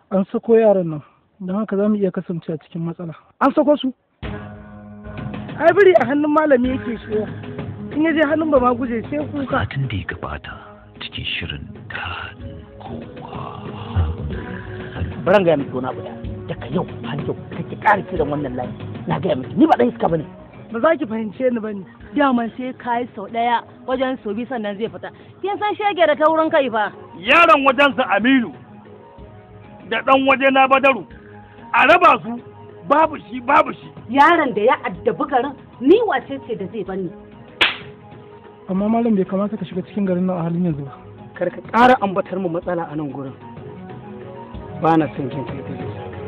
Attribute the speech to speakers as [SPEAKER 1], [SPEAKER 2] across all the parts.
[SPEAKER 1] an sako yaran nan don haka za mu iya kasance a cikin matsala an sako su ai biri a hannun malami yake shiwa in ya je hannun ba ma guje sai kuka
[SPEAKER 2] satin da ya gabata cikin shirin daɗin kowa
[SPEAKER 3] baran gaya miki wani abu da daga yau har yau kake ƙara kiran wannan layi na gaya miki ni ba ɗan iska bane
[SPEAKER 1] ba za ki fahimce ni bane
[SPEAKER 4] daman sai ka yi sau ɗaya wajen sau biyu sannan zai fita kin san shege da taurin kai fa
[SPEAKER 5] yaron wajensa aminu da ɗan waje na badaru a raba su babu shi babu shi
[SPEAKER 6] yaron da ya addabi garin ni wace ce da zai bani
[SPEAKER 1] amma malam bai kamata ka shiga cikin garin nan a halin yanzu ba
[SPEAKER 3] kar ka ƙara ambatar mu matsala a nan gurin ba na son jin kai da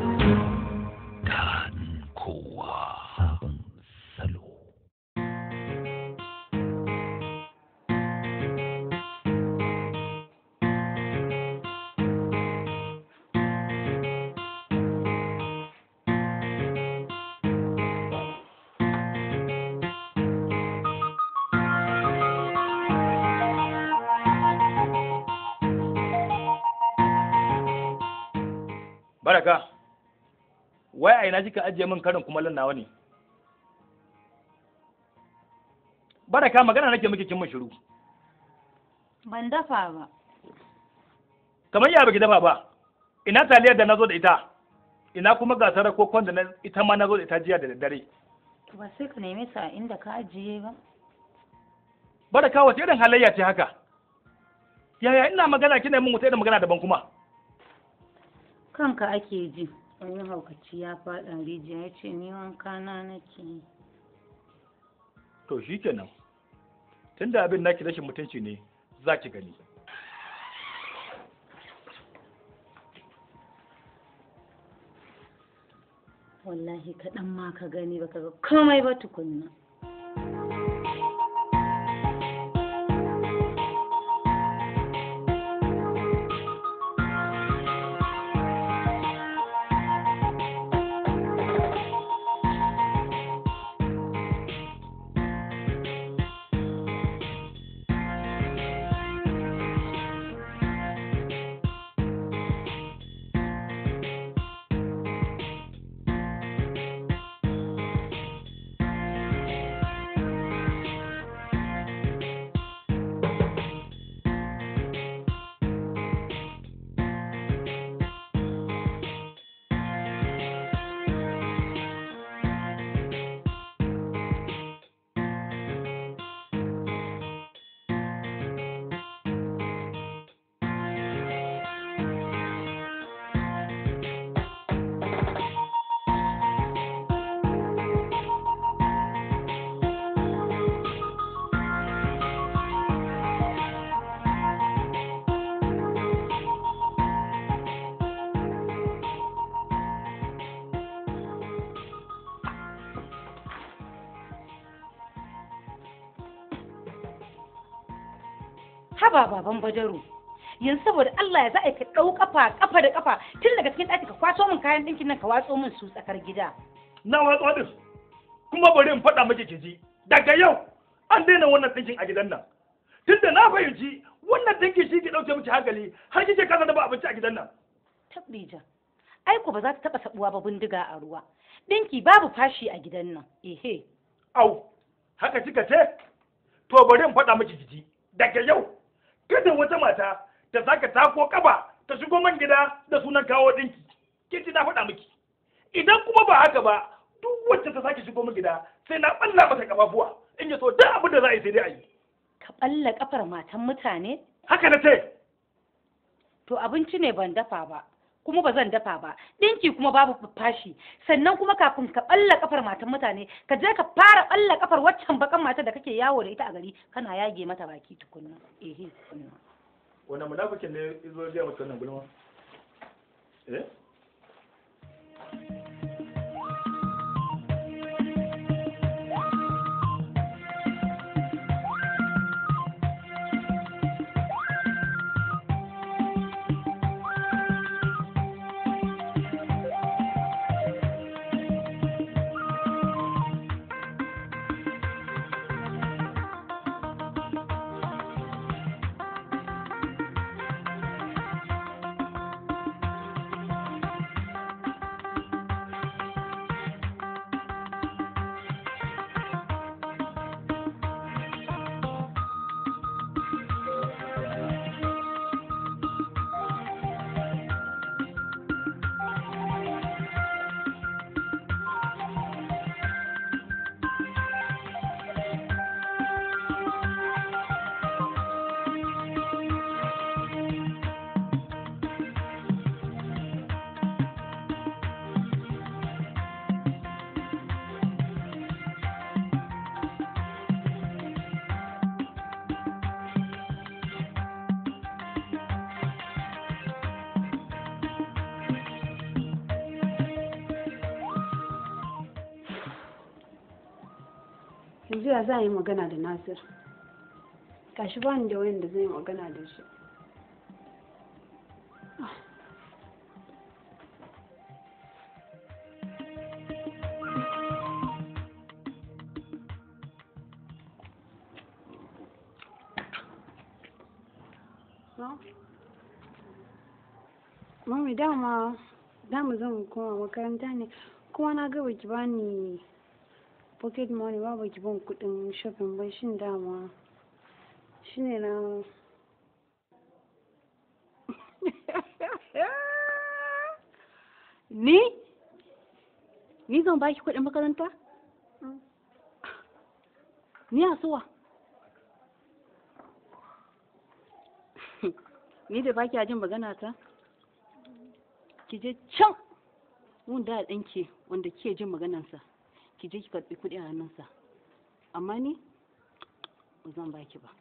[SPEAKER 2] daɗin kowa sabon salo
[SPEAKER 5] baraka wai a ina kika ajiye min karin kumallon nawa ne baraka magana nake miki kin mun shiru
[SPEAKER 4] ban dafa ba
[SPEAKER 5] kamar ya baki dafa ba ina taliyar da nazo da ita ina kuma gasar kokon da na ita ma nazo da ita jiya da daddare
[SPEAKER 4] to ba sai ka neme sa inda ka ajiye ba
[SPEAKER 5] baraka wace irin halayya ce haka yaya ina magana kina min wata irin magana daban kuma
[SPEAKER 4] kanka ake ji wani haukaci ya faɗa rijiya ya ce ni wanka na nake yi
[SPEAKER 5] to shikenan tunda abin naki rashin mutunci ne za ki gani
[SPEAKER 4] wallahi kaɗan ma ka gani baka ga komai ba tukunna haba baban badaru yanzu saboda Allah ya za a ka ɗau kafa kafa da kafa tun daga cikin ɗaki ka kwaso min kayan ɗinkin nan ka watso min su tsakar gida
[SPEAKER 5] na watsa din kuma bari in faɗa miki kiji daga yau an daina wannan ɗinkin a gidan nan tunda na fahimci wannan ɗinkin shi ke ɗauke miki hankali har kike kasa da ba abinci a gidan nan
[SPEAKER 4] tabbija ai ko ba za ta taɓa sabuwa ba bindiga a ruwa ɗinki babu fashi a gidan nan ehe
[SPEAKER 5] au haka kika ce to bari in faɗa miki kiji daga yau kada wata mata ta saka tako kaba ta shigo man gida da sunan kawo ɗinki kin na faɗa miki idan kuma ba haka ba duk wacce ta sake shigo min gida sai na ɓalla mata kafafuwa in ya so duk abin da za a yi sai dai a yi
[SPEAKER 4] ka ɓalla kafar matan mutane
[SPEAKER 5] haka na ce
[SPEAKER 4] to abinci ne ban dafa ba kuma ba zan dafa ba ɗinki kuma babu fashi sannan kuma kafin ka ɓalla kafar matan mutane ka je ka fara ɓalla kafar waccan bakan mata da kake yawo da ita a gari kana yage mata baki tukunna ehe tukunna
[SPEAKER 5] wani munafikin ne izo ya mutu wannan gulma eh
[SPEAKER 7] yanzu ya za a yi magana da nasir gashi ba ni da wayan da zai yi magana da shi Mami dama dama zan koma makaranta ne kuma na ga baki bani pocket money ba baki ban kudin shopping ba shin dama shine na
[SPEAKER 6] Ni? Ni zan baki kuɗin makaranta? Ni a suwa? Ni da baki jin magana ta? Ki je can wanda ɗanki wanda ke jin maganansa, ki je ki karɓi kuɗi a hannunsa. Amma ni ba zan baki ba.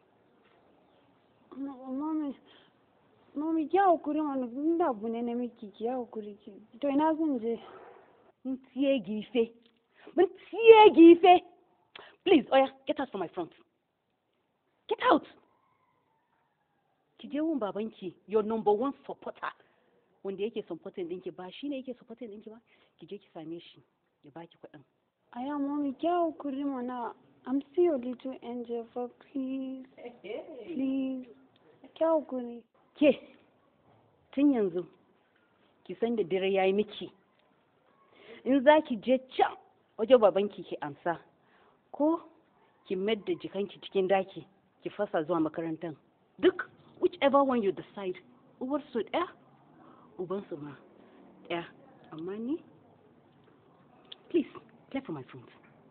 [SPEAKER 7] mami mami ki hakuri wani inda abu ne na miki ki hakuri ki to ina zan je
[SPEAKER 6] Mun tiye gife. Mun tiye gife. Please, Oya, get out from my front. Get out. Ki je wun babanki, your number one supporter. Wanda yake supporting ɗinki ba shi ne yake supporting ɗinki ba, ki je ki same shi, ya baki kuɗin.
[SPEAKER 7] aya mami ki hakuri mana I'm still your little angel for please please ki hakuri
[SPEAKER 6] Ke, tun yanzu, ki san da dare ya yi miki. In za ki je can wajen babanki ki amsa, ko ki mayar da jikanki cikin daki, ki fasa zuwa makarantar. Duk, whichever one you decide, uwar su ɗaya, uban su ma ɗaya. Amma ni, please, clear from my front.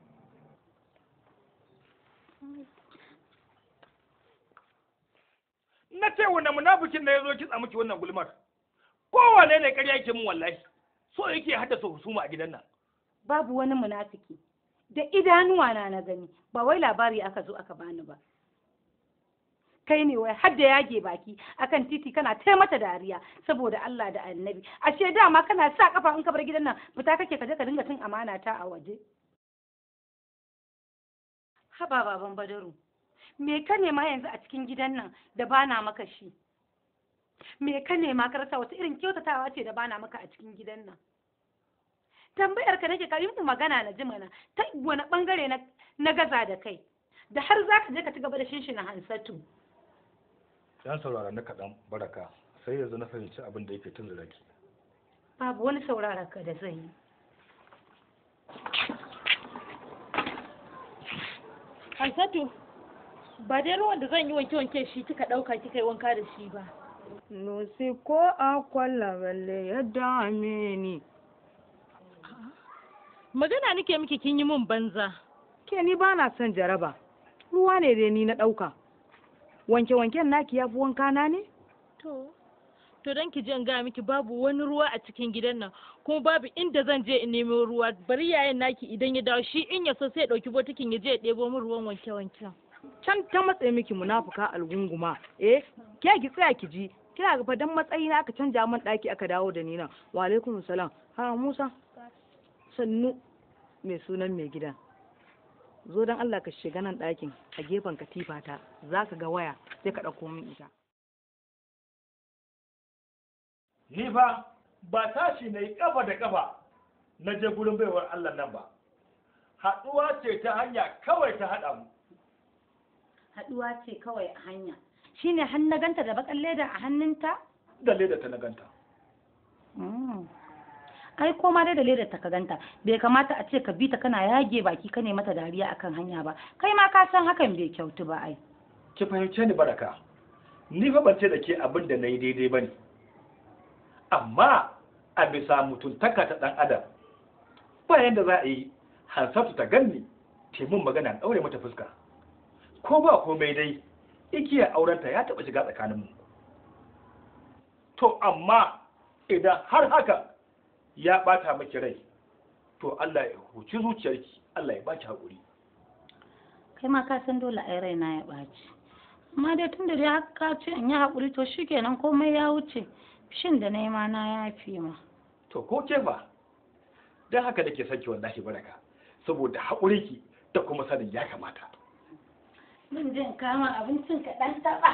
[SPEAKER 5] na ce wannan munafikin da ya zo kitsa miki wannan gulmar kowane ne ƙarya yake min wallahi so yake haddasa husuma a gidan nan
[SPEAKER 4] babu wani munafiki da idanuwa na na gani ba wai labari aka zo aka bani ba kai ne wai har da yage baki akan titi kana tai mata dariya saboda Allah da annabi ashe dama kana sa kafa in ka bar gidan nan fita kake ka je ka dinga cin amana ta a waje haba baban badaru me ka nema yanzu a cikin gidan nan da bana maka shi me ka nema ka rasa wata irin kyautatawa ce da bana maka a cikin gidan nan tambayar ka nake ka yi mu magana na ji mana ta wani bangare na na gaza da kai da har za ka je ka ci gaba da shinshina hansatu
[SPEAKER 5] dan saurara na kaɗan baraka sai yanzu na fahimci abin da yake tun zaki
[SPEAKER 4] babu wani saurara ka da zai yi
[SPEAKER 8] Hansatu, ba dai ruwan da zan yi wanke-wanke shi kika ɗauka kika yi wanka da shi ba.
[SPEAKER 7] Nusi ko a kwalla balle ya dame ni.
[SPEAKER 8] Magana nake miki kin yi min banza.
[SPEAKER 1] Ke ni ba na son jaraba. Ruwa ne dai ni na ɗauka. Wanke-wanken naki ya fi wanka na ne?
[SPEAKER 8] To, to don ki je in gaya miki babu wani ruwa a cikin gidan nan kuma babu inda zan je in nemo ruwa bari yayin naki idan ya dawo shi in ya so sai ya ɗauki botikin ya je ya ɗebo min ruwan wanke-wanken.
[SPEAKER 1] Can ta matsayi miki munafuka algunguma. Eh, ke ki tsaya ki ji. Kina ga fadan matsayi na aka canja min ɗaki aka dawo da ni nan. Wa alaikum salam. Ha Musa. Sannu mai sunan mai gidan. Zo dan Allah ka shiga nan ɗakin a gefen katifata za ka ga waya sai ka ɗauko min ita.
[SPEAKER 5] ni fa ba tashi na yi kafa da kafa na je gurin baiwar Allah nan ba haɗuwa ce ta hanya kawai ta haɗa mu
[SPEAKER 4] haduwa ce kawai a hanya shine har na ganta da bakan leda a hannunta
[SPEAKER 5] da leda ta na ganta
[SPEAKER 4] Mm. ai koma dai da ledar ta ka ganta bai kamata a ce ka bi ta kana yage baki ka ne mata dariya akan hanya ba kai ma ka san hakan bai kyautu ba ai
[SPEAKER 5] ki fahimce ni baraka ni fa ban ce da ke abin da na yi daidai ba ne amma a bisa mutuntaka ta ɗan adam ba yadda za a yi hansatu ta ganni taimun magana in ɗaure mata fuska ko ba komai dai igiya aurenta ya taɓa shiga tsakaninmu to amma idan har haka ya ɓata miki rai to Allah ya huci zuciyarki Allah ya baki haƙuri
[SPEAKER 4] kai ma ka san dole ai raina ya ɓaci amma dai tun da dai haka ka ce in yi haƙuri to shikenan komai ya wuce shin da na yi ma na yafe ma
[SPEAKER 5] to ko ke ba don haka nake son ki wallahi baraka saboda haƙuri ki da kuma sanin ya kamata
[SPEAKER 4] Mun jin kama abincin ka ɗan taɓa.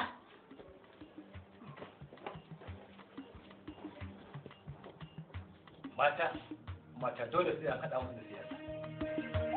[SPEAKER 5] mata mata dole sai an haɗa musu da siyasa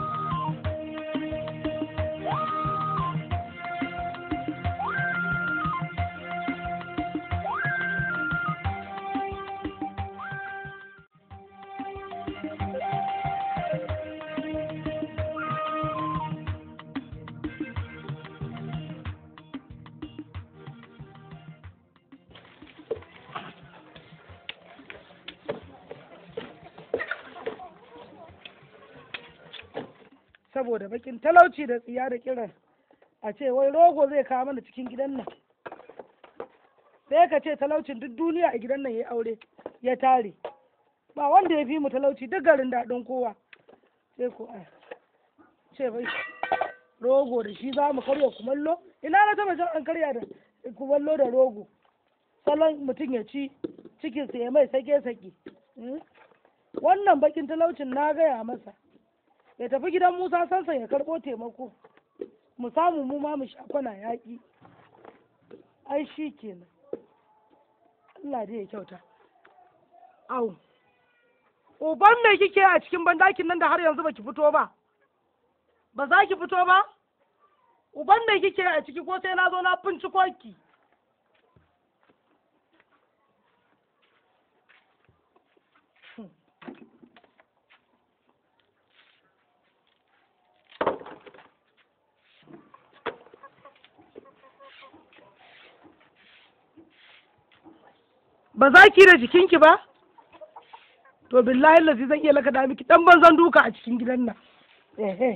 [SPEAKER 9] saboda bakin talauci da tsiya da kiran a ce wai rogo zai kawo mana cikin gidan nan sai ka ce talaucin duk duniya a gidan nan ya aure ya tare ba wanda ya fi mu talauci duk garin daɗin kowa sai ko a ce bai rogo da shi za mu karya kumallo ina na taba jan an karya da kumallo da rogo salon mutum ya ci cikinsa ya mai sake-sake Hmm? wannan bakin talaucin na gaya masa ya tafi gidan Musa sansa ya karɓo taimako mu samu mu ma mu sha kwana yaƙi ai shi kenan Allah dai ya kyauta au uban me kike a cikin bandakin nan da har yanzu baki fito ba ba za ki fito ba uban me kike a ciki ko sai na zo na binciko ki ba za ki da jikinki ba to billahi lazi zan iya laka da miki dan banzan duka a cikin gidan nan ehe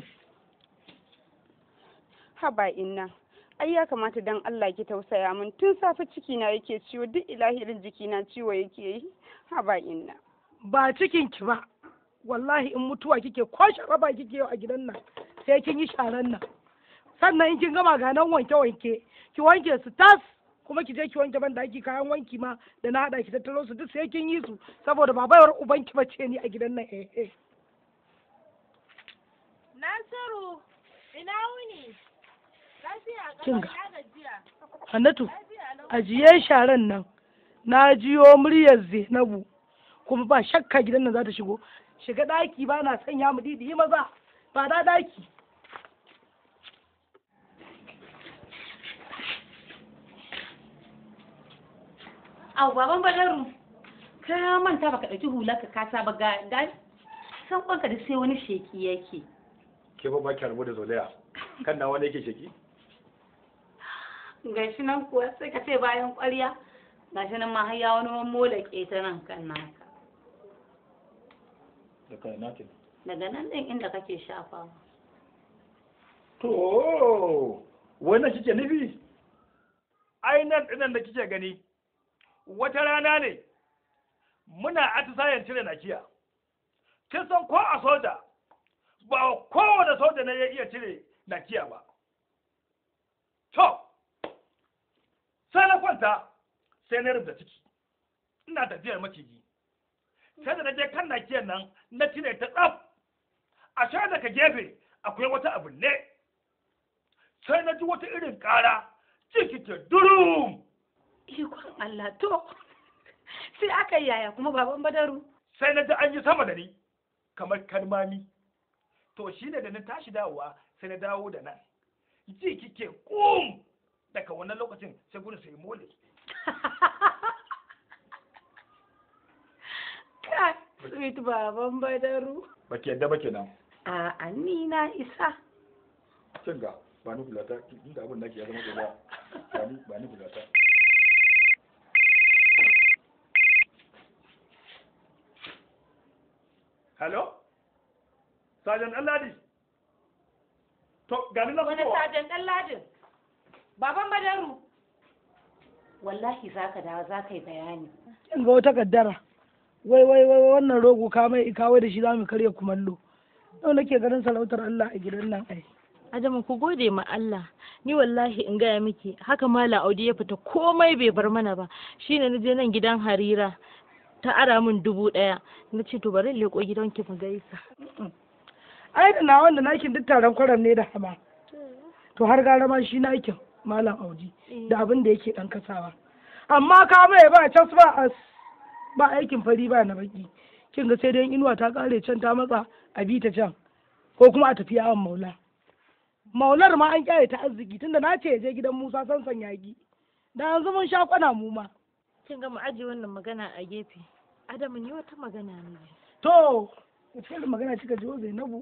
[SPEAKER 6] haba inna ai ya kamata dan Allah ki tausaya min tun safe ciki na yake ciwo duk ilahirin jiki na ciwo yake yi haba inna
[SPEAKER 9] ba cikinki ba wallahi in mutuwa kike ko sharaba kike yau a gidan nan sai kin yi sharan nan sannan in kin gama ga nan wanke wanke ki wanke su tas kuma ki je ki wanke ban daki kayan wanki ma da na hada ki tattaro su duk sai kin yi su saboda ba baiwar ubanki bace ni a gidan nan eh eh
[SPEAKER 8] Nasiru, ina wuni? Lafiya
[SPEAKER 9] Kin
[SPEAKER 8] ƙafa
[SPEAKER 9] ga.
[SPEAKER 8] ya gajiya.
[SPEAKER 9] Hannatu
[SPEAKER 8] Lafiya lau.
[SPEAKER 9] ajiye sharan nan na jiyo muryar Zainabu kuma ba shakka gidan nan za ta shigo shiga daki ba na sanya mu didi yi maza ba da daki
[SPEAKER 4] Au baban Badaru, ka manta baka ɗauki hular ka kasa ba ga ga san kwanka da sai wani sheki yake.
[SPEAKER 5] ke ba ba ki rabu da zolaya kan na wani yake sheki
[SPEAKER 4] Gashi nan kuwa sai ka ce bayan ƙwarya. Gashi nan ma har ya wani mammola ke ta nan kan naka.
[SPEAKER 5] da kai na ke
[SPEAKER 4] Daga nan ɗin inda kake shafawa.
[SPEAKER 5] to wannan kike nufi ai nan dinan da kike gani wata rana ne muna atisayen cire nakiya kin san ko a soja ba kowane soja ne ya iya cire nakiya ba to sai na kwanta sai na rubuta ciki ina tafiyar maciji sai da na je kan nakiyar nan na cire ta tsaf a sha daga gefe akwai wata abu ne sai na ji wata irin ƙara ciki ke durum
[SPEAKER 4] Ikon Allah to. Sai aka yi yaya kuma baban Badaru.
[SPEAKER 5] sai na ji an yi sama da ni kamar kalmami to shi ne da na tashi dawowa sai na dawo da nan ji kike kum daga wannan lokacin sai gudu sai mole
[SPEAKER 4] Kai, sweet baban Badaru.
[SPEAKER 5] ba ki yadda ba kenan
[SPEAKER 4] A ni na isa.
[SPEAKER 5] kin ga ba ni bulata inda abin nake ya zama gaba ba ni ba ni bulata hello sajan alladi to gani na
[SPEAKER 4] Wani
[SPEAKER 5] fitowa
[SPEAKER 4] sajan ɗan ladin. Baban Badaru. Wallahi za ka dawo za ka yi bayani.
[SPEAKER 9] kin ga wata kaddara wai wai wai wannan rogo ka mai kawai da shi za mu karya kumallo yau nake ganin sarautar Allah a gidan nan ai
[SPEAKER 8] Adamu ku gode ma Allah. Ni wallahi in gaya miki haka Malam Audi ya fita komai bai bar mana ba. Shine na je nan gidan Harira ta ara min dubu ɗaya. Na ce to bari in leƙo gidanki mu gaisa.
[SPEAKER 9] ai da na wanda nakin duk taron kwaram ne da hama to har gara ma shi nakin malam audi da abin da yake dan kasawa amma ka mai ba cas ba as ba aikin fari ba na baki kin ga sai dai inuwa ta kare can ta matsa a bi ta can ko kuma a tafi yawon maula maular ma an kyale ta arziki tunda na ce ya je gidan musa sansan yagi da yanzu mun sha kwana mu ma
[SPEAKER 8] kin ga mu aje wannan magana a gefe adamu ni wata magana ne
[SPEAKER 9] to wace irin magana kika ji zainabu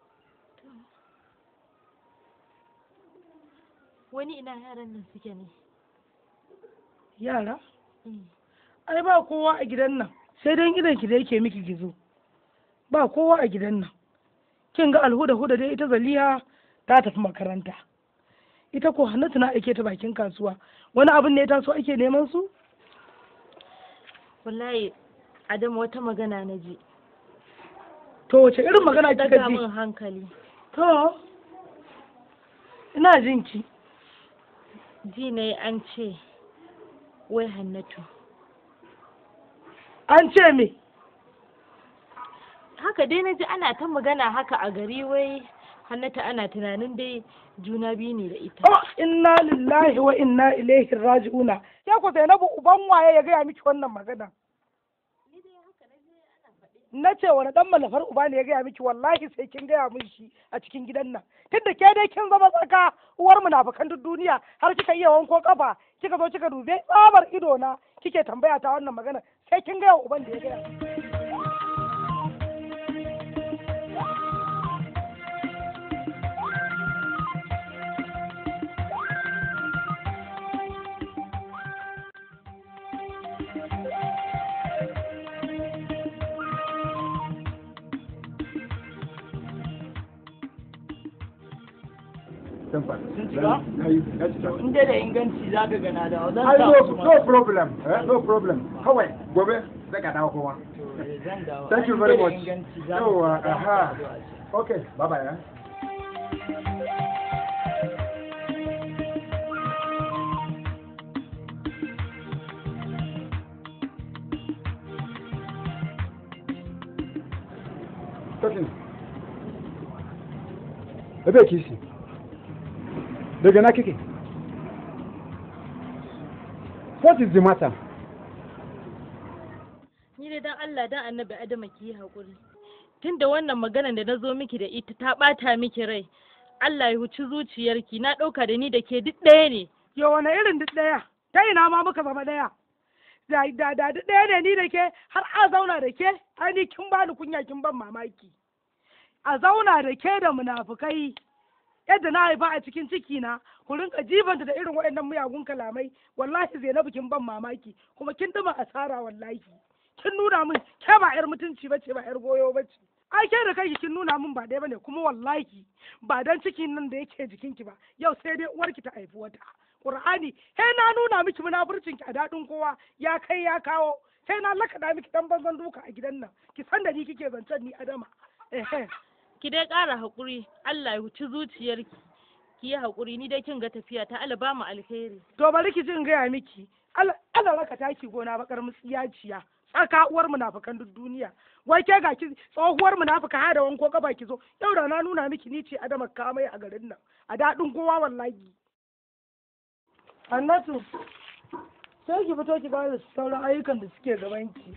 [SPEAKER 8] wani ina yaran nan suke ne
[SPEAKER 9] yara ai ba kowa a gidan nan sai dai idan ki da yake miki gizo ba kowa a gidan nan kin ga alhuda huda dai ita zaliha ta tafi makaranta ita ko hannatu na aike ta bakin kasuwa wani abin ne ya taso ake neman su
[SPEAKER 8] wallahi adamu wata magana na ji
[SPEAKER 9] to wace irin magana kika
[SPEAKER 8] daga
[SPEAKER 9] ji
[SPEAKER 8] min hankali
[SPEAKER 9] to ina jin ki
[SPEAKER 8] ji ne an ce wai hannatu
[SPEAKER 9] an ce me
[SPEAKER 8] haka dai na ji ana ta magana haka a gari wai hannatu ana tunanin dai juna biyu ne da ita
[SPEAKER 9] oh inna lillahi wa inna ilaihi raji'una ya ku zainabu uban waye ya gaya miki wannan magana na ce wani dan malafar uba ne ya gaya miki wallahi sai kin gaya min shi a cikin gidan nan tunda ke dai kin zama tsaka uwar munafukan duk duniya har kika iya wanko kafa kika zo kika dube tsabar ido na kike tambaya ta wannan magana sai kin gaya wa uban da ya gaya miki.
[SPEAKER 10] Sun
[SPEAKER 9] cika? in dai da inganci za ka gana da zan
[SPEAKER 10] Ai,
[SPEAKER 9] sa
[SPEAKER 10] no,
[SPEAKER 9] su ma.
[SPEAKER 10] no problem, eh, no problem. Kawai, gobe, zai ka dawo kowa.
[SPEAKER 9] zan dawo.
[SPEAKER 10] Thank you
[SPEAKER 9] In
[SPEAKER 10] very
[SPEAKER 9] dai da
[SPEAKER 10] much.
[SPEAKER 9] inganci za ka
[SPEAKER 10] Yawwa,
[SPEAKER 9] ga
[SPEAKER 10] aha.
[SPEAKER 9] za ka ga.
[SPEAKER 10] Okay, bye bye, eh. Tosin. Ebe kisi. Daga na kike? What is the matter?
[SPEAKER 8] ni dai dan Allah dan annabi Adama ki yi haƙuri tunda wannan maganar da na zo miki da ita ta ɓata miki rai Allah ya huci zuciyarki na ɗauka da ni da ke duk ɗaya ne
[SPEAKER 9] Yo wane irin duk ɗaya? Ta ina ma muka zama ɗaya? Da da da duk ɗaya ne ni da ke har a zauna da ke? Ai ni kin bani kunya kin ban mamaki. A zauna da ke da munafukai yadda na haifa a cikin ciki na ku rinka jibanta da irin waɗannan miyagun kalamai wallahi Zainabu kin ban mamaki kuma kin dima asara wallahi. Kin nuna min ke ba 'yar mutunci bace ba 'yar goyo bace. ai ke da kai kin nuna min ba ɗaya bane kuma wallahi ba dan cikin nan da yake jikinki ba yau sai dai uwarki ta haifi wata qur'ani he na nuna miki munafurcin ki a daɗin kowa ya kai ya kawo sai na lakaɗa miki dan banzan duka a gidan nan ki san da ni kike zancen ni adama ehe
[SPEAKER 8] ki dai ƙara haƙuri Allah ya huci zuciyarki ki yi haƙuri ni dai kin ga tafiya ta Allah ba mu alheri
[SPEAKER 9] to bari ki jin gaya miki Allah Allah raka taki gona bakar mutsiyaciya tsaka uwar munafukan duk duniya wai ke ga ki tsohuwar munafuka ha da wanko gaba ki zo yau da na nuna miki ni ce adama kamai a garin nan a daɗin kowa wallahi Annatu sai ki fito ki ba da sauran ayyukan da suke gaban ki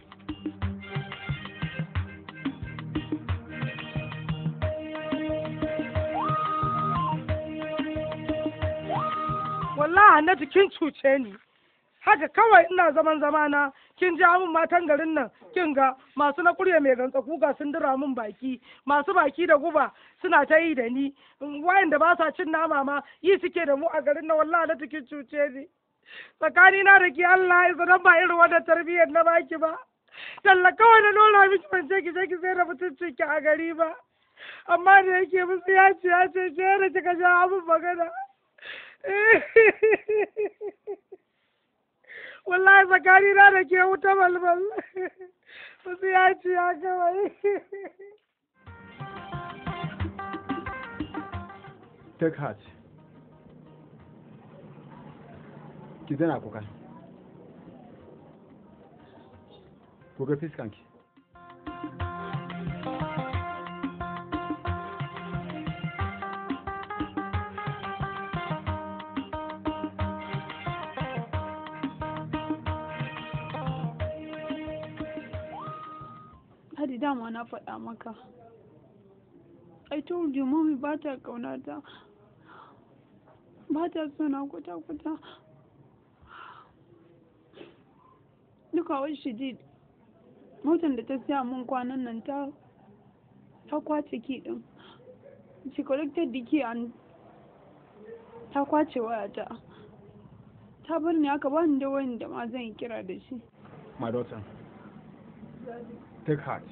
[SPEAKER 9] wallahi Hannatu kin cuce ni haka kawai ina zaman zamana kin ja min matan garin nan kin ga masu na kurya mai gantsa kuka sun dira min baki masu baki da guba suna ta yi da ni wayanda ba sa cin nama ma yi suke da mu a garin nan wallahi na kin cuce ni tsakani na da ki Allah ya sanan ba irin wannan tarbiyyar na baki ba talla kawai na nuna miki ban ce ki je ki sai da mutuncin ki a gari ba amma da yake musu ya ce ya ce ce da kika ja abin magana wallahi tsakani na da ke wuta balbal wasu ya ci ya kawai
[SPEAKER 10] Take heart. Ki daina kuka. Ku ga fiskanki.
[SPEAKER 7] Hadi dama na faɗa maka. I told you mommy ba ta ƙaunata. Ba ta sona kwata-kwata. Duka what she did. Motar da ta siya mun kwanan nan ta ta kwace ki din. She collected the key and ta kwace wayata. Ta bar ni aka bani da wayan da ma zan yi kira da shi.
[SPEAKER 10] My daughter, take heart.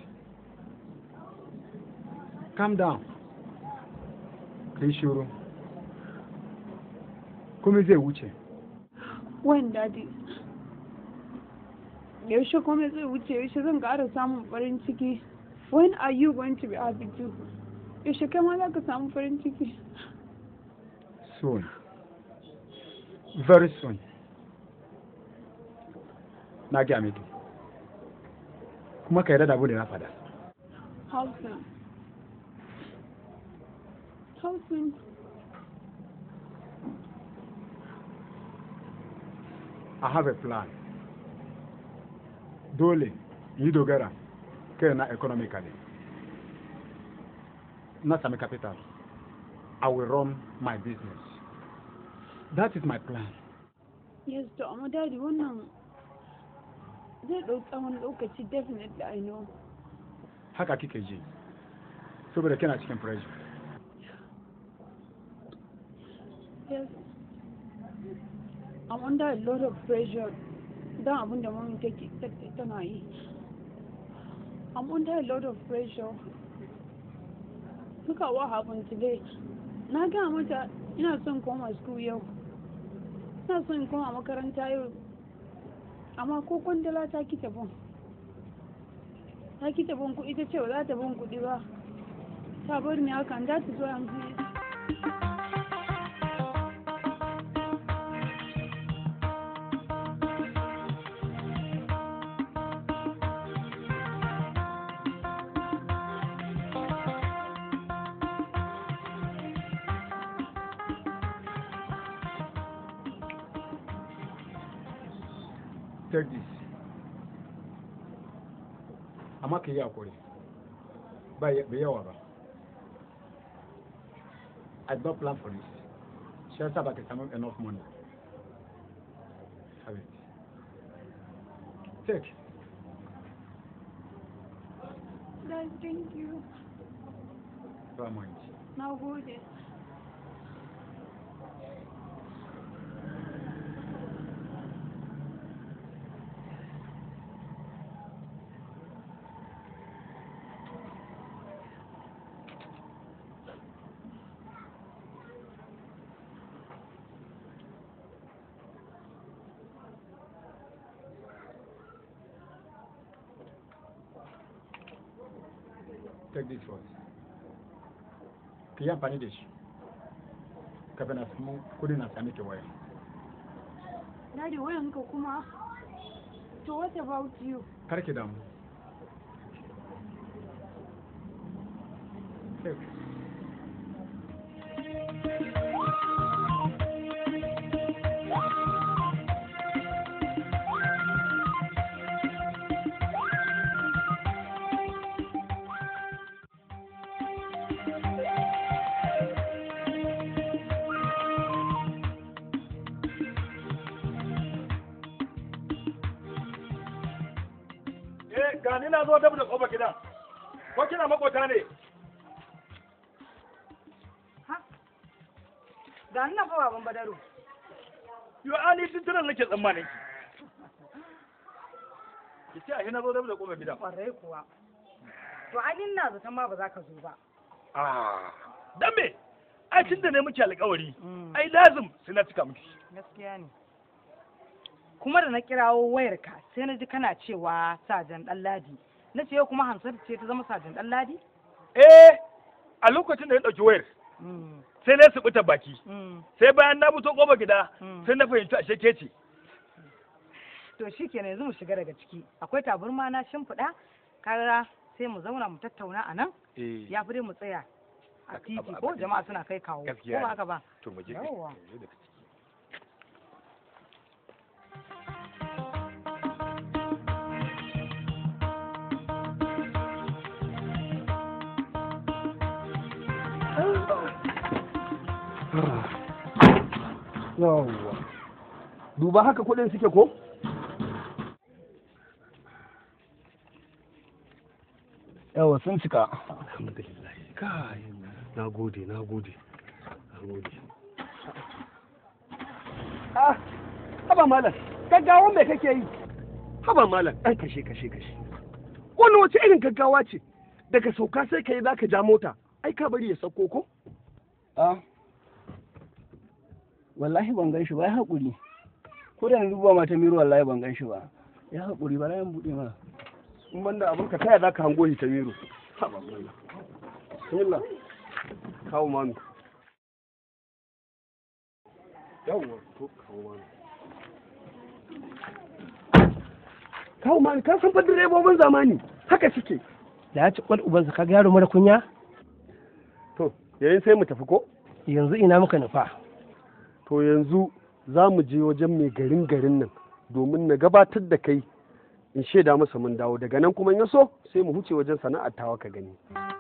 [SPEAKER 10] Calm down. Ka yi shiru. Komai zai wuce.
[SPEAKER 7] Wayan dadi. Yaushe kuma zai wuce yaushe zan ƙara samun farin ciki. When are you going to be happy too? Yaushe kai ma za ka samu farin ciki.
[SPEAKER 10] Soon. Very soon. Na gaya miki. Kuma ka yarda da abu da na faɗa.
[SPEAKER 7] How soon? How soon?
[SPEAKER 10] I have a plan. Dole in yi dogara kai na economically. Na sami capital. I will run my business. That is my plan.
[SPEAKER 7] Yes, to amma dadi wannan zai ɗau tsawon lokaci definitely I know.
[SPEAKER 10] Haka kike ji. Saboda kina cikin pressure.
[SPEAKER 7] Yes. I'm under a lot of pressure don abin da mami take take- tana yi. I'm under a lot of pressure. Look at what happened today. Na gaya mata ina son koma school yau. Ina son in koma makaranta yau. Amma ko kwandala ta ki bin. Ta ki bin kuɗi ta ce ba za ta bin kuɗi ba. Ta bar ni haka and that is why I'm here.
[SPEAKER 10] Take this. Amma ka yi hakuri. Ba ya- bai yawa ba. I did not plan for this. Shi yasa ba ka samu enough money. Have it. Take.
[SPEAKER 7] Dad, thank you.
[SPEAKER 10] Ba mind.
[SPEAKER 7] Na gode.
[SPEAKER 10] Take this first. Ka yi amfani da shi. Kafin na samu kudin na sami ke waya.
[SPEAKER 7] Daddy, wayanka kuma. To what about you?
[SPEAKER 10] Kar ki damu. Take.
[SPEAKER 5] Eh, ga ni na zo dab da kofar gidan. Ko kina makota ne?
[SPEAKER 1] Ga nan fa baban Badaru.
[SPEAKER 5] Yo, ani tuntunan nake tsammanin ki. Ki ce a na zo dab da kofar gidan.
[SPEAKER 1] Kwarai kuwa. To ai ina zaton ma ba za ka zo ba.
[SPEAKER 5] Ah, dan me? Ai tunda ne muke alƙawari. Ai lazim sai na cika miki.
[SPEAKER 1] Gaskiya ne. Kuma da na kirawo wayarka sai na ji kana cewa sajan Ɗanladi. Na ce yau kuma Hansatu ce ta zama sajan Ɗanladi?
[SPEAKER 5] Eh, a lokacin da ya ɗauki wayar, sai na subuta baki. Sai bayan na fito kofar gida, sai na fahimci ashe ke ce.
[SPEAKER 1] To shi kenan yanzu mu shiga daga ciki. Akwai taburma na shimfiɗa, kaga sai mu zauna mu tattauna a nan.
[SPEAKER 5] Eh.
[SPEAKER 1] Ya fi dai mu tsaya a
[SPEAKER 5] Ab-
[SPEAKER 1] titi
[SPEAKER 5] ab-
[SPEAKER 1] ko
[SPEAKER 5] ab-
[SPEAKER 1] jama'a suna kai kawo.
[SPEAKER 5] Gaskiya
[SPEAKER 1] Ko ba
[SPEAKER 5] ne.
[SPEAKER 1] haka ba?
[SPEAKER 5] To mu je.
[SPEAKER 1] Yawwa.
[SPEAKER 5] mu je daga ciki.
[SPEAKER 11] yawwa duba haka kuɗin suke ko yawa sun cika
[SPEAKER 12] alhamdulillah kai na gode na gode na gode
[SPEAKER 11] ah haba malam gaggawa me kake yi haba malam ɗan kashe kashe kashe wannan wace irin gaggawa ce daga sauka sai ka yi za ka ja mota ai ka bari ya sauko ko
[SPEAKER 3] a wallahi ban gan shi ba ya haƙuri ko da na duba mata miro wallahi ban gan shi ba ya haƙuri ba na buɗe ma
[SPEAKER 11] in banda abin ka taya za ka hango shi ta miro haba malam bismillah kawo manu yawwa to kawo manu kawo manu ka san fa direbobin zamani haka suke
[SPEAKER 13] da ya ci kwal ubansa kaga yaro mara kunya
[SPEAKER 11] to yayin sai mu tafi ko
[SPEAKER 13] yanzu ina muka nufa
[SPEAKER 11] to yanzu za mu je wajen mai garin garin nan domin na gabatar da kai in shaida masa mun dawo daga nan kuma in ya so sai mu huce wajen sana'ar tawa ka gani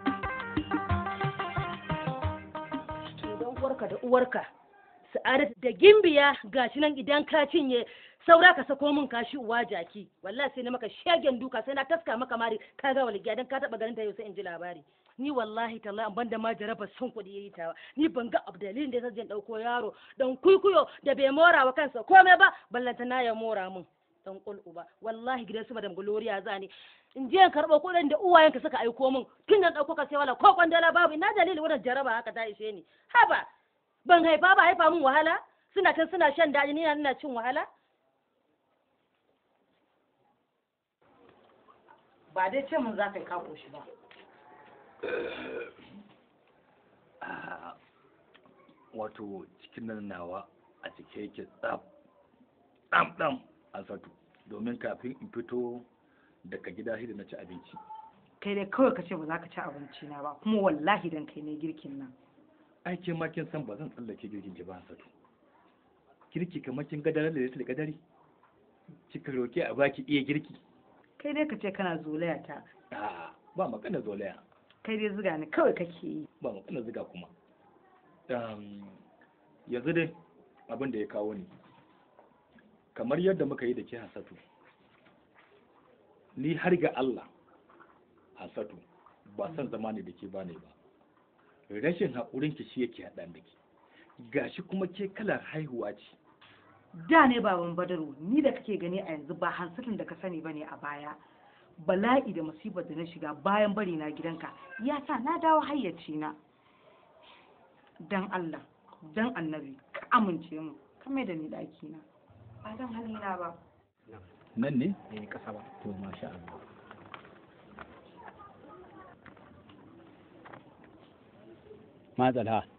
[SPEAKER 4] don uwarka da uwarka sa'adat da gimbiya gashi nan idan ka cinye saura ka sako min kashi uwa jaki wallahi sai na maka shagen duka sai na taska maka mari ka ga walgiya dan ka taba ganin ta yau sai in ji labari ni wallahi tallahi an banda ma jaraba son kuɗi yayi tawa ni ban ga abdalin da yasa zan dauko yaro dan kuikuyo da bai mora wa kansa komai ba ballanta na ya mora min dan kul uba wallahi gidan su madam gloria za ni in je in karɓo kuɗin da uwayenka suka aiko min tun nan ɗauko ka sai wala ko kwandala babu ina dalilin wannan jaraba haka ta ishe ni haba ban haifa ba haifa min wahala suna can suna shan daɗi ni ina cin wahala ba dai ce mun za ka yi kako shi ba
[SPEAKER 5] wato cikin nan nawa a cike yake tsaf ɗam ɗam a satu domin kafin in fito daga gida shi da na ci abinci
[SPEAKER 4] kai dai kawai ka ce ba za ka ci abinci na ba kuma wallahi dan kai ne girkin nan
[SPEAKER 5] ai ke ma kin san ba zan tsallake girkin ki ba satu girki kamar kin ga daren da da kadari kika roke a baki iya girki
[SPEAKER 4] kai dai ka ce kana zolaya ta
[SPEAKER 5] a ba magana zolaya
[SPEAKER 4] kai dai ziga ni kawai kake yi
[SPEAKER 5] ba magana ziga kuma yanzu dai abin da ya kawo ni kamar yadda muka yi da ke hasatu ni har ga Allah hasatu ba san zama ne da ke bane ba rashin haƙurin ki shi yake haɗa da ke gashi kuma ke kalar haihuwa ce
[SPEAKER 4] da ne baban badaru ni da kake gani a yanzu ba hansatin da ka sani ba ne a baya bala'i da musibar da na shiga bayan bari na gidanka ya sa na dawo hayyaci na dan Allah dan annabi ka amince mu ka mai da ni ɗaki na ba dan halina ba
[SPEAKER 10] nan ne eh kasa ba to masha Allah
[SPEAKER 3] matsala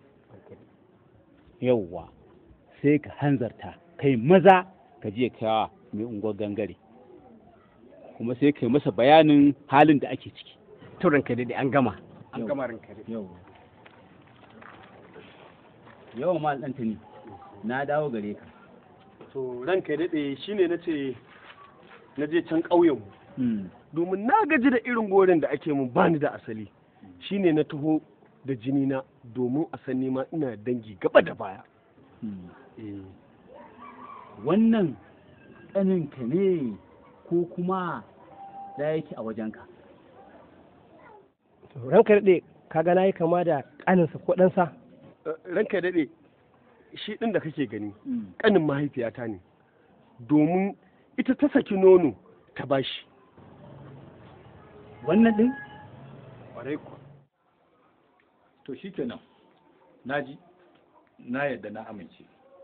[SPEAKER 3] yauwa sai ka hanzarta kai maza ka je kawa mai unguwar gangare kuma sai kai masa bayanin halin da ake ciki
[SPEAKER 13] to ranka dai an gama
[SPEAKER 10] an gama ranka dai
[SPEAKER 3] yau yawa mal ɗanta ne na dawo gare ka
[SPEAKER 11] to ranka ya daɗe shine na ce na je can ƙauyen domin na gaji da irin gorin da ake mun bani da asali shine na taho da jini na domin a san ma ina dangi gaba da baya
[SPEAKER 3] wannan ɗaninka ne ko kuma da yake a wajenka
[SPEAKER 13] ranka daɗe ka gana yi kama da ƙaninsa ko ɗansa
[SPEAKER 11] ranka daɗe shi ɗin da kake gani ƙanin mahaifiyata ne domin ita ta saki nono ta bashi
[SPEAKER 3] wannan ɗin
[SPEAKER 5] ƙwarai ku to shi kenan na ji na yadda na amince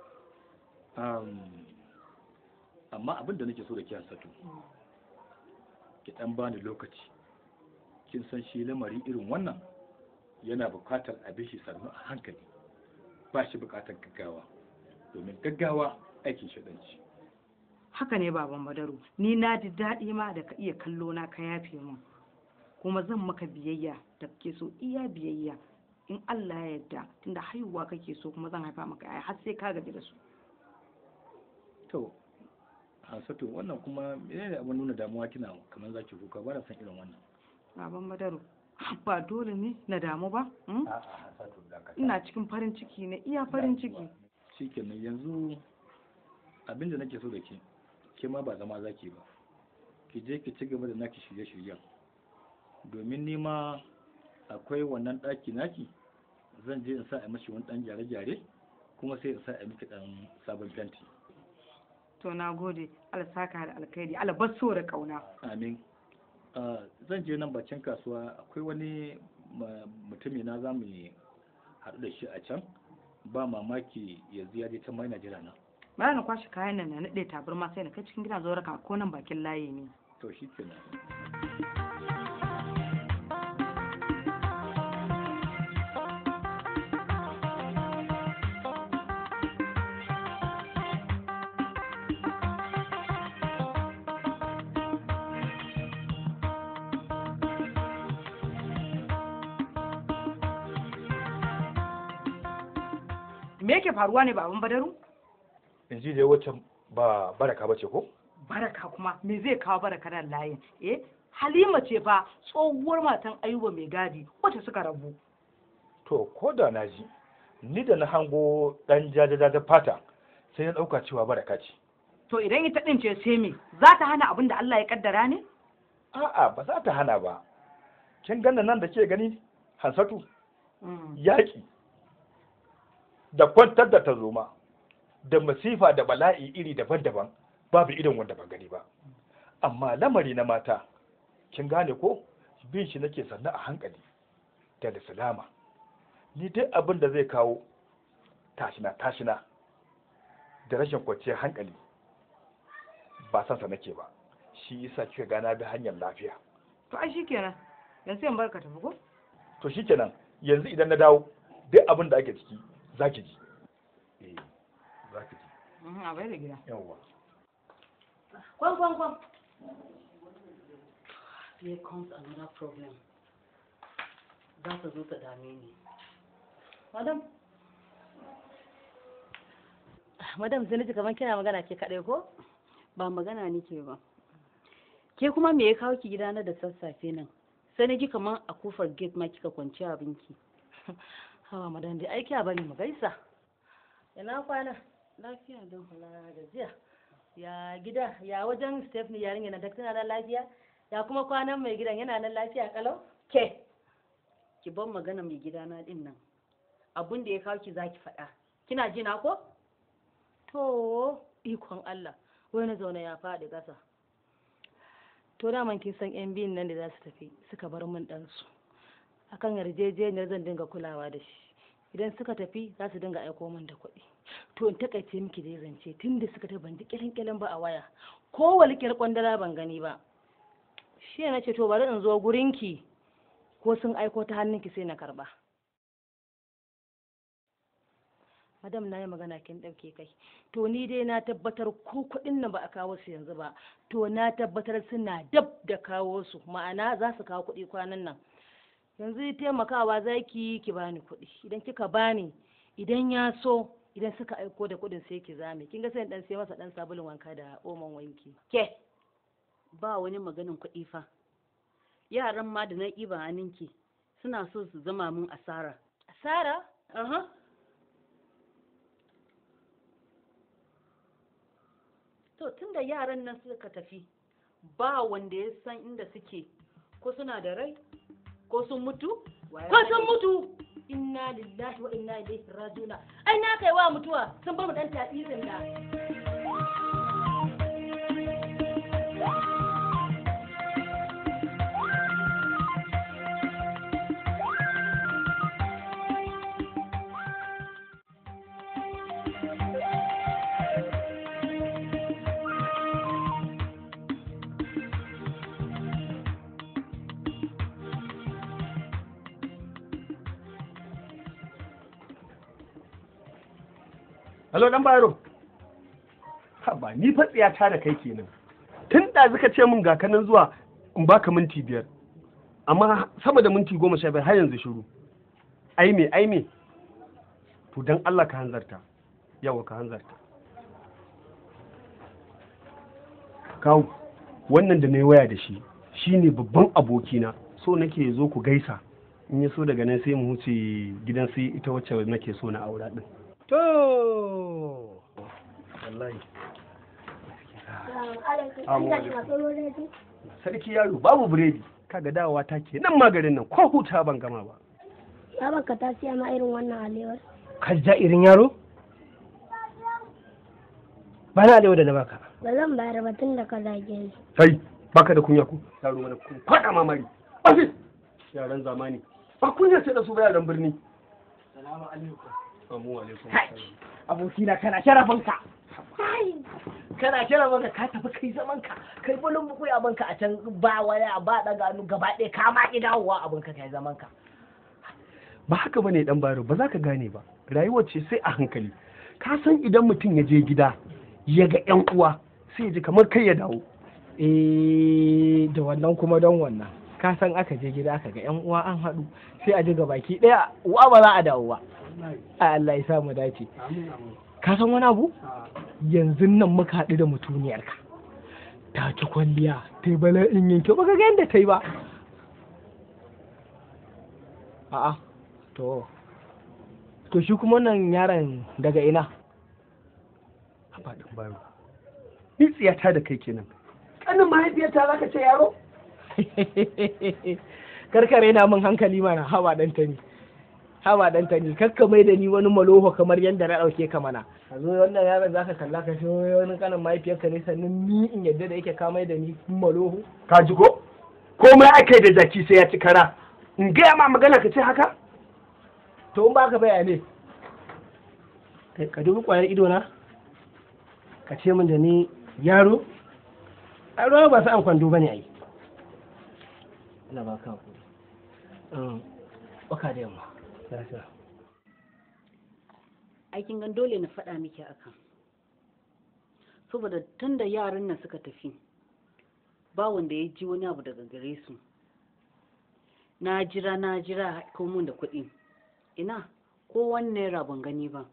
[SPEAKER 5] amma abin da nake so da kiyan sato ki ɗan bani lokaci kin san shi lamari irin wannan yana buƙatar abin shi sannu a hankali ba shi buƙatar gaggawa domin gaggawa aikin shaɗanci
[SPEAKER 4] haka ne baban badaru ni na ji daɗi ma da ka iya kallo na ka yafe min kuma zan maka biyayya da kake so iya biyayya in Allah ya yarda tunda haihuwa kake so kuma zan haifa maka ai har sai ka gaji da su
[SPEAKER 5] to Hansatu wannan kuma menene abin nuna damuwa kina kamar zaki kuka ba na san irin wannan
[SPEAKER 4] baban badaru
[SPEAKER 1] ba dole ne na damu ba hmm?
[SPEAKER 5] a'a Hansatu dakata
[SPEAKER 1] ina cikin farin ciki ne iya farin ciki
[SPEAKER 5] shikenan yanzu abin da nake so da ke ke ma ba zama zaki ba ki je ki ci gaba da naki shirye-shiryen domin ni ma akwai wannan ɗaki naki zan je in sa a mashi wani ɗan gyare-gyare kuma sai in sa a miki ɗan sabon fenti
[SPEAKER 1] to na gode Allah saka da alkhairi Allah bar so da kauna
[SPEAKER 5] amin Ah, zan je nan bakin kasuwa akwai wani ma- mutumi na za mu haɗu da shi a can ba mamaki yanzu ya je can mai Najeriya na
[SPEAKER 1] bara na kwashe kayan nan na naɗe tabarma sai na kai cikin gidan zo raka ko nan bakin layi ne
[SPEAKER 5] to shi kenan
[SPEAKER 1] me yake faruwa ne baban badaru
[SPEAKER 5] yanzu dai wacce ba baraka bace ko
[SPEAKER 1] baraka kuma me zai kawo baraka nan layin eh halima ce fa tsohuwar matan ayuba mai gadi wacce suka rabu
[SPEAKER 5] to ko da na ji ni da na hango dan jajaja fata sai na dauka cewa baraka ce
[SPEAKER 1] to idan ita din ce sai me za ta hana abin da Allah ya kaddara ne
[SPEAKER 5] a'a ba za ta hana ba kin ganna nan da ke gani hansatu yaƙi da kwantar da tarzoma da masifa da bala'i iri daban-daban babu irin wanda ban gani ba amma lamari na mata kin gane ko bin shi nake sannu a hankali da da salama ni duk abin da zai kawo tashina tashina da rashin kwanciyar hankali ba san sa nake ba shi yasa kika gana bi hanyar lafiya
[SPEAKER 1] to ai shikenan yanzu sai in barka tafi ko
[SPEAKER 5] to shikenan yanzu idan na dawo duk abin da ake ciki zaki ji eh zaki ji
[SPEAKER 1] Mhm, a bai da gida
[SPEAKER 5] yawwa
[SPEAKER 6] Kwan kwan kwan. Here comes another problem. Za ta zo ta dame ni. Madam.
[SPEAKER 4] madam sai naji kamar kina magana ke kaɗai ko
[SPEAKER 6] Ba magana nake ba. Ke kuma me ya kawo ki gidana da sassafe nan? Sai na ji kamar a kofar gate ma kika kwanci abinki.
[SPEAKER 4] hawa madam dai aiki a bari mu gaisa ina kwana
[SPEAKER 6] Lafiya don.
[SPEAKER 4] na gajiya ya gida ya wajen Stephanie yarinya na tana nan lafiya ya kuma kwanan mai gidan yana nan lafiya kalau
[SPEAKER 6] Ke, ki ban magana mai gidana din nan. Abun da ya kawo ki zaki faɗa. Kina ji na ko?
[SPEAKER 4] to ikon Allah wai na zaune ya faɗi ƙasa to daman kin san yan biyun nan da za su tafi suka bar min ɗansu akan yarjejeniyar zan dinga kulawa da shi idan suka tafi za su dinga aiko min da kuɗi to in takaice miki dai zance tun da suka tafi ban ji kilin ba a waya ko walƙiyar kwandala ban gani ba shi ne na ce to bari in zo gurinki ko sun aiko ta hannunki sai na karba madam na yi magana kin ɗauke kai to ni dai na tabbatar ko kuɗin nan ba a kawo su yanzu ba to na tabbatar suna dab da kawo su ma'ana za su kawo kuɗi kwanan nan yanzu taimakawa za ki ki bani kuɗi idan kika bani idan ya so idan suka aiko da kuɗin sai ki zame kin ga sai dan sai masa dan sabulun wanka da oman wanki
[SPEAKER 6] Ke, ba wani maganin kuɗi fa. Yaran ma da na ɗiba hannunki suna so su zama mun asara.
[SPEAKER 4] asara
[SPEAKER 6] Aha. To tunda yaran nan suka tafi ba wanda ya san inda suke ko suna da rai ko sun mutu
[SPEAKER 4] ko sun mutu inna lillahi wa inna ilaihi rajiuna ai na kai wa mutuwa sun bar mu dan tasirin da
[SPEAKER 11] Hello dan Bayero. Haba ni fa tsiyata da kai kenan. Tun da suka ce min ga kanan zuwa in baka minti biyar. Amma sama da minti goma sha biyar har yanzu shiru. Ai me ai me. To dan Allah ka hanzarta. Yawa ka hanzarta. Kawu wannan da na yi waya da shi shine babban abokina so nake zo ku gaisa in ya so daga nan sai mu huce gidan sai ita wacce nake so na aura din
[SPEAKER 13] to
[SPEAKER 11] wallahi
[SPEAKER 14] Assalamu
[SPEAKER 11] sarki yaro babu biredi kaga dawowa ta ke nan magarin nan ko huta ban gama ba
[SPEAKER 14] Ya baka ta siya ma irin wannan alewar.
[SPEAKER 13] ka ja irin yaro ba na alewa da na baka
[SPEAKER 14] Ba zan bayar ba tun da ka zage ni.
[SPEAKER 11] kai baka da kunya ku yaro mana ku faɗa mamari ofis yaran zamani ba kunya ce da su ba yaran birni
[SPEAKER 13] salamu alaikum
[SPEAKER 11] Assalamu alaikum
[SPEAKER 13] abokina kana sharafinka kana sharafinka ka tafi kai zamanka kai bulun buku abanka a can ba waya ba daga hannu gaba ɗaya ka ma ki dawowa abinka kai zamanka
[SPEAKER 11] ba haka bane dan baro ba za ka gane ba rayuwar ce sai a hankali ka san idan mutum ya je gida ya ga yan uwa sai ya ji kamar kai ya dawo
[SPEAKER 13] eh da wannan kuma don wannan ka san aka je gida aka ga yan uwa an haɗu sai a ji baki ɗaya uwa ba za a dawo ba a Allah ya sa mu dace ka san wani abu yanzu nan muka haɗu da mutuniyarka ta ci kwalliya ta yi bala'in yin kyau baka ga yadda ta yi ba a'a to to shi kuma wannan yaron daga ina
[SPEAKER 11] ba dan baro ni tsiyata da kai kenan kanin mahaifiyarta za ka ce yaro
[SPEAKER 13] karkare na min hankali mana haba dan ta ni haba dan ta ni kakka mai da ni wani maloho kamar yadda na dauke ka mana a zo wannan yaron zaka kalla ka shi wani kanin mahaifiyarka ne sannan ni in yadda da yake ka mai da ni maloho
[SPEAKER 11] ka ji ko komai aka yi da zaki sai ya ci kara in gaya ma magana ka ce haka
[SPEAKER 13] to in baka baya ne Kai, ka dubi kwayar ido na ka ce min da ni yaro a ruwa ba su an kwando bane ai ina ba ka hakuri um baka da yamma lafiya
[SPEAKER 6] aikin gan dole na faɗa miki akan saboda tun da yaran nan suka tafi ba wanda ya ji wani abu daga gare su na jira na jira ko mun da kuɗi ina ko wani naira ban gani ba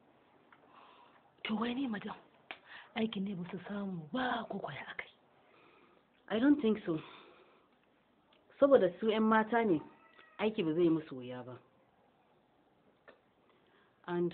[SPEAKER 4] To wai ne madam aikin ne ba su samu ba ko kwaya akai.
[SPEAKER 6] i don't think so saboda su 'yan mata ne aiki ba zai yi musu wuya ba and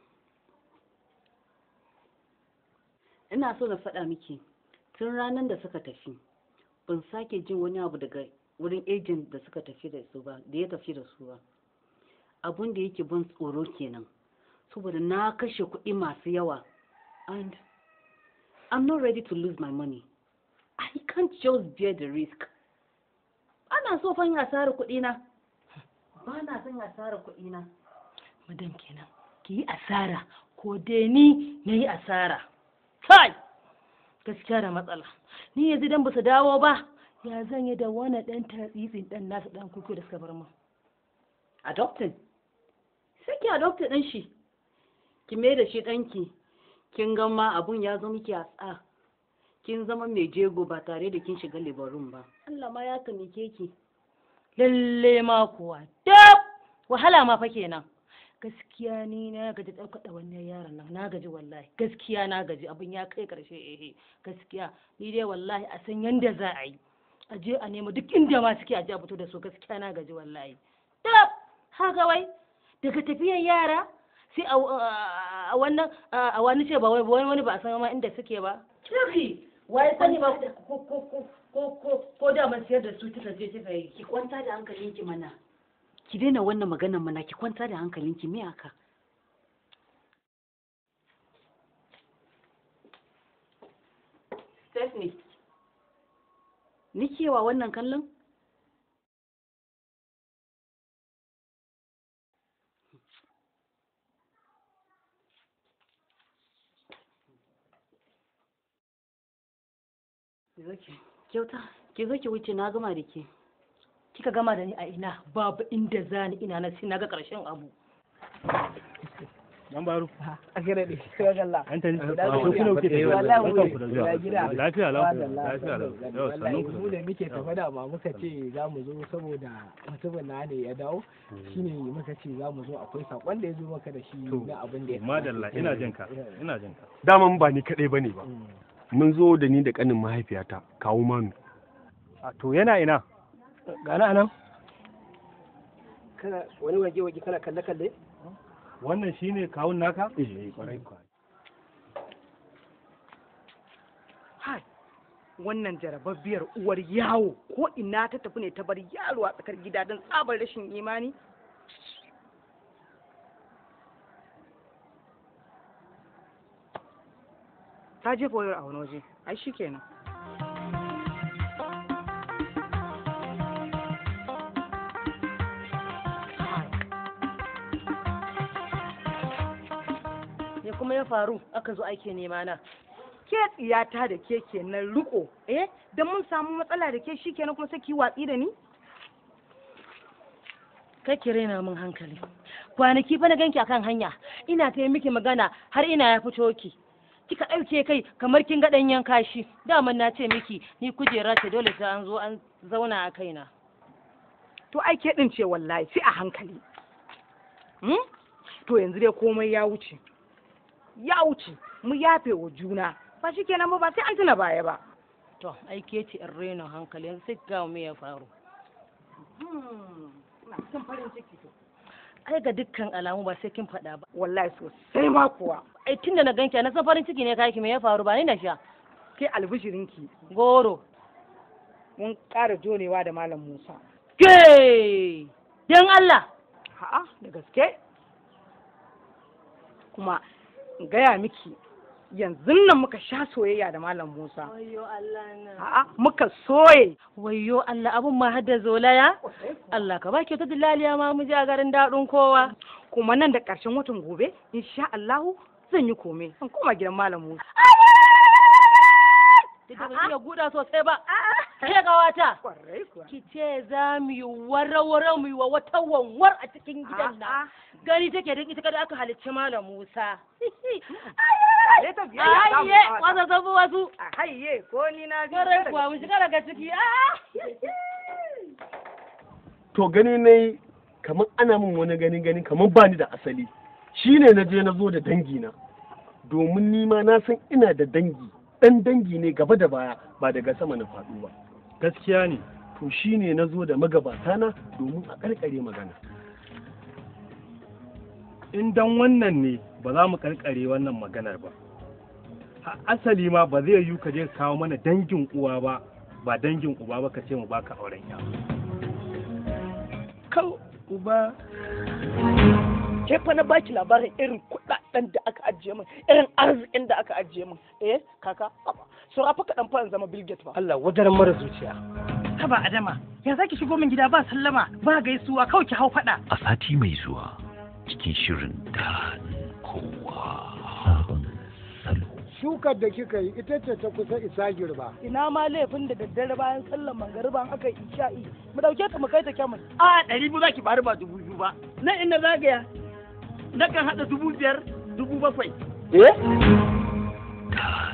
[SPEAKER 6] ina so na faɗa miki tun ranar da suka tafi ban sake jin wani abu daga wurin agent da suka tafi da su ba da ya tafi da su ba abun da yake ban tsoro kenan saboda na kashe kuɗi masu yawa and I'm not ready to lose my money I can't just bear the risk ana so fan asarar kuɗi na ba na son asarar kuɗi na
[SPEAKER 4] Madam kenan ki yi asara ko dai ni na yi asara. Kai! Gaskiya da matsala. Ni yanzu dan ba su dawo ba ya zan yi da wani ɗan tatsitsin ɗan nasu ɗan kuku da suka bar min.
[SPEAKER 6] adopted sai ki adopted ɗin shi ki mai da shi ɗanki kin ga ma abun ya zo miki a tsa kin zama mai jego ba tare da kin shiga libarun ba Allah ma ya taimake ki
[SPEAKER 4] Lalle ma kuwa. Dab! Wahala ma fa kenan. Gaskiya ni na gaji ɗaukar wannan yaron nan na gaji wallahi gaskiya na gaji abin ya kai ƙarshe ehe gaskiya ni dai wallahi a san yanda za a yi a je a nemo duk inda ma suke a je a fito da su gaskiya na gaji wallahi dab haka wai daga tafiyar yara sai a a wannan a wani ce ba wai wani wani ba a san ma inda suke ba Kirki wai sani ba ko ko ko ko ko ko da man siyar da su kika je kika yi
[SPEAKER 6] ki kwanta da hankalinki mana ki daina wannan maganar mana ki kwanta da hankalinki me aka Stephanie ni kewa wannan kallon Ki zo ki- kyauta ki zo ki wuce na gama da ke
[SPEAKER 4] kika gama da ni a ina babu inda zani ina na sai na ga ƙarshen abu
[SPEAKER 3] Dan baro.
[SPEAKER 13] a kira ne sai ga Allah
[SPEAKER 3] An tani.
[SPEAKER 13] Ina
[SPEAKER 3] Ko
[SPEAKER 13] gajiya.
[SPEAKER 3] kuna kuke tafiya?
[SPEAKER 13] Wallahi
[SPEAKER 3] Barkan ku da zuwa.
[SPEAKER 13] ina gida.
[SPEAKER 3] Lafiya lau.
[SPEAKER 13] Wallahi,
[SPEAKER 3] Lafiya lau.
[SPEAKER 13] wallahi,
[SPEAKER 3] Yau,
[SPEAKER 13] wallahi,
[SPEAKER 3] sannun ku da
[SPEAKER 13] mu da
[SPEAKER 3] zuwa.
[SPEAKER 13] muke tafe da ma muka ce za mu zo saboda mutumin na ne ya dawo shine muka ce za mu zo akwai sakon da ya zo maka da shi na abin da ya
[SPEAKER 3] Madalla ina jin ka. Ina jin ka.
[SPEAKER 11] daman ba ni kaɗai ba ne ba mun zo da ni da ƙanin mahaifiyata kawo manu
[SPEAKER 3] A to yana ina?
[SPEAKER 13] gana anan kana wani waje waje kana kalle kalle
[SPEAKER 15] wannan shine kawun naka
[SPEAKER 13] eh kwarai kwa
[SPEAKER 1] hai wannan jarababbiyar uwar yawo ko ina ta tafi ne ta bar yaro a tsakar gida don tsabar rashin imani ta jefa wayar a wani waje ai shi kenan
[SPEAKER 4] me kuma ya faru aka zo ake nema na
[SPEAKER 1] ke tsiyata da ke kenan riko eh don mun samu matsala da ke shi kenan kuma sai ki watsi da ni
[SPEAKER 4] kake raina min hankali kwanaki fa na ganki akan hanya ina ta yi miki magana har ina ya fito ki kika ɗauke kai kamar kin ga ɗanyen kashi daman na ce miki ni kujera ce dole sai an zo an zauna a kaina
[SPEAKER 1] to ai ke din ce wallahi sai a hankali hmm? to yanzu dai komai ya wuce ya wuce mu yafe wa juna ba shi kenan ba ba sai an tuna baya ba
[SPEAKER 4] to ai ke ce in raina hankali yanzu sai ga me ya faru
[SPEAKER 1] ina cikin farin ciki to
[SPEAKER 4] ai ga dukkan alamu ba sai kin faɗa ba
[SPEAKER 1] wallahi sosai ma kuwa
[SPEAKER 4] ai tunda na ganki na san farin ciki ne kai ki me ya faru ba ni na sha
[SPEAKER 1] ke albishirinki
[SPEAKER 4] goro
[SPEAKER 1] mun ƙara jonewa da malam Musa
[SPEAKER 4] ke dan Allah
[SPEAKER 1] A'a da gaske kuma in gaya miki yanzu nan muka sha soyayya da malam Musa
[SPEAKER 4] Wayyo Allah na.
[SPEAKER 1] a'a muka soye
[SPEAKER 4] Wayyo Allah abun ma hadda zolaya? Allah ka baki ta dilaliya ma mu ji a garin daɗin kowa.
[SPEAKER 1] kuma nan da ƙarshen watan gobe insha Allahu zan yi kome zan koma gidan malam Musa
[SPEAKER 4] Duk da ban iya guda sosai ba. Ke gawata. Ki ce za mu yi wara-wara mu yi wa wata wanwar a cikin gidan nan. Gani take da ita kada aka halicci Malam Musa. Ayye, wasa zafi wasu.
[SPEAKER 1] Hayye, ko ni na
[SPEAKER 4] Garai kuwa mu shiga daga ciki. Ah!
[SPEAKER 11] to gani na yi kamar ana min wani gani gani kamar ba ni da asali shine na je na zo da dangi na domin ni ma na san ina da dangi dan dangi ne gaba da baya ba daga sama na faɗo ba
[SPEAKER 15] gaskiya ne
[SPEAKER 11] to shine na zo da magabata na domin a karkare magana
[SPEAKER 15] in dan wannan ne ba za mu karkare wannan maganar ba A- asali ma ba zai yiwu ka je ka kawo mana dangin uwa ba ba dangin uba ba ka ce mu baka auren ya
[SPEAKER 13] kan uba ke fa na baki labarin irin kuɗaɗen da aka ajiye min irin arzikin da aka ajiye min eh kaka saura fa kaɗan fa in zama Bill Gates ba Allah wajen mara zuciya
[SPEAKER 9] haba adama ya zaki shigo min gida ba sallama ba gaisuwa kawai ki hau faɗa
[SPEAKER 2] a sati mai zuwa cikin shirin daɗin kowa sabon salo
[SPEAKER 16] shukar da kika yi ita ce ta kusa isa girba
[SPEAKER 9] ina ma laifin da daddare bayan sallar mangariba aka yi isha'i mu dauke ta mu kai ta kyamun
[SPEAKER 13] a ɗari biyu zaki bari ba dubu biyu ba nan ina zagaya nakan haɗa dubu biyar dubu bakwai
[SPEAKER 11] eh
[SPEAKER 2] daɗin